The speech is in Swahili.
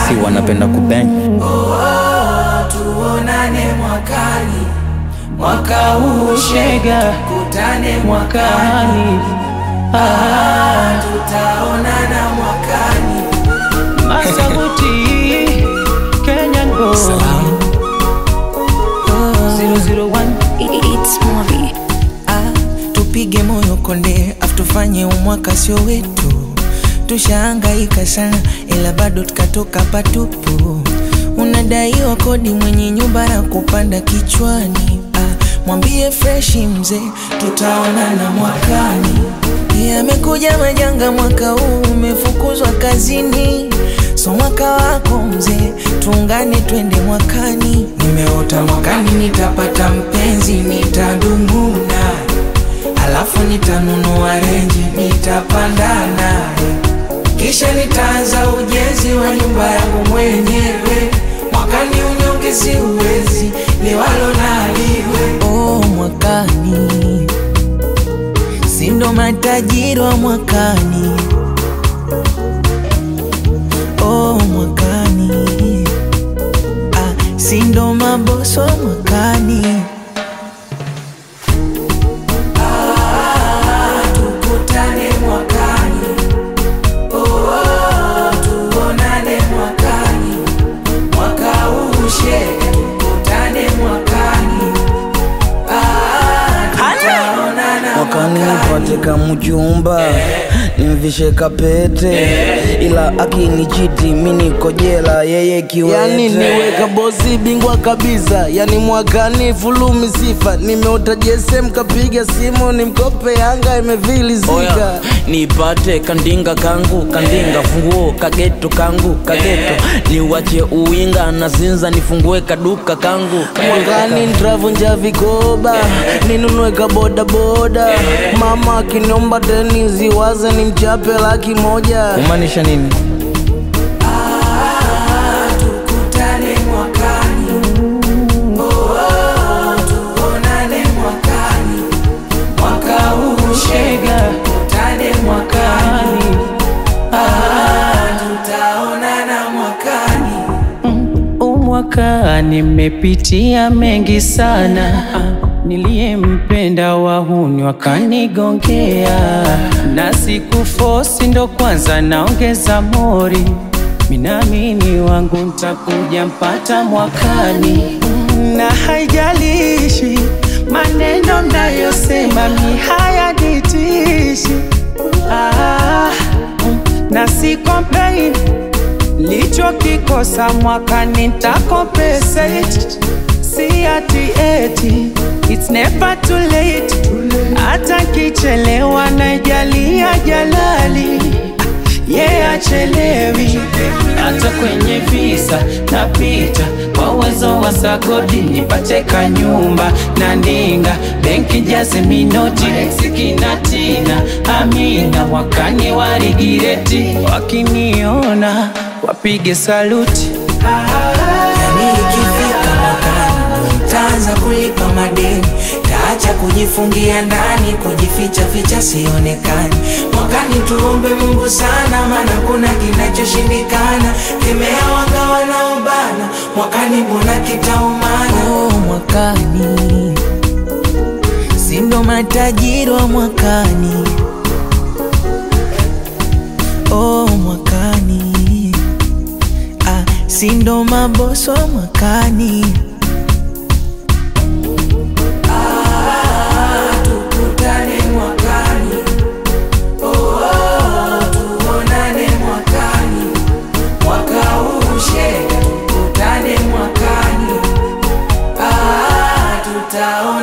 si wanapenda kubeng tuonane mwakani, mwaka huu shega, kutane mwakani, ah, tutaonana mwakani. Masabuti Kenyan boy 001 It's movie. Ah, tupige moyo konde afu tufanye umwaka sio wetu tushaangaika sana ila bado tukatoka patupu unadaiwa kodi mwenye nyumba na kupanda kichwani ah, mwambie freshi mzee tutaonana mwakani yamekuja majanga mwaka huu umefukuzwa kazini so mwaka wako mzee tuungane twende mwakani nimeota mwakani nitapata mpenzi nitadumu naye alafu nitanunua renji nitapanda naye kisha nitaanza ujenzi wa nyumba yangu mwenyewe mwakani unyonge siuwezi liwalo naliwe oh, mwakani sindo matajiri wa mwakani oh, mwakani ah, sindo maboso wa mwakani tukutane mwakani oh, tuonane mwakani mwaka huu shega tukutane mwakani ah, tutaonana mwakani nipate kamchumba nimvishe kapete ila akinichiti mi niko jela yeye kiwete yani niweka bosi bingwa kabisa yani mwakani fulumi sifa nimeota jesem kapiga simu ni mkope yanga Oya, imevilizika nipate kandinga kangu kandinga funguo kageto kangu kageto niwache uwinga na zinza nifungue kaduka kangu mwakani ntravunja vikoba ninunue kabodaboda mama akiniomba teni ziwaze ni mchape laki moja kumaanisha nini tukutane mwakani oh, tuonane mwakani mwaka huu shega tukutane mwakani ah, tutaonana mwakani umwaka nimepitia mengi sana niliyempenda wahuni wakanigongea na siku fosi ndo kwanza naongeza mori minamini wangu ntakuja mpata mwakani na haijalishi maneno mnayosema mi hayanitishi ah, na si complain lichokikosa mwakani ntakompensate si ati eti it's never too late hata kichelewa najalia jalali ye yeah, achelewi hata kwenye visa napita kwa uwezo wa sagodi nipate kanyumba na ndinga benki jaze minoti sikinatina amina wakani warigireti wakiniona wapige saluti yani ikifika mwakani nitaanza kulipa madeni taacha kujifungia ndani kujificha ficha sionekani mwakani tuombe mungu sana maana kuna kinachoshindikana kemea wanga wanaobana mwakani mbona kitaumana oh, mwakani sindo matajiri wa mwakani oh, mwakani ah, sindo maboso wa mwakani tukutane mwakani oh, tuonane mwakani mwaka huu shega tukutane mwakani ah, tutaona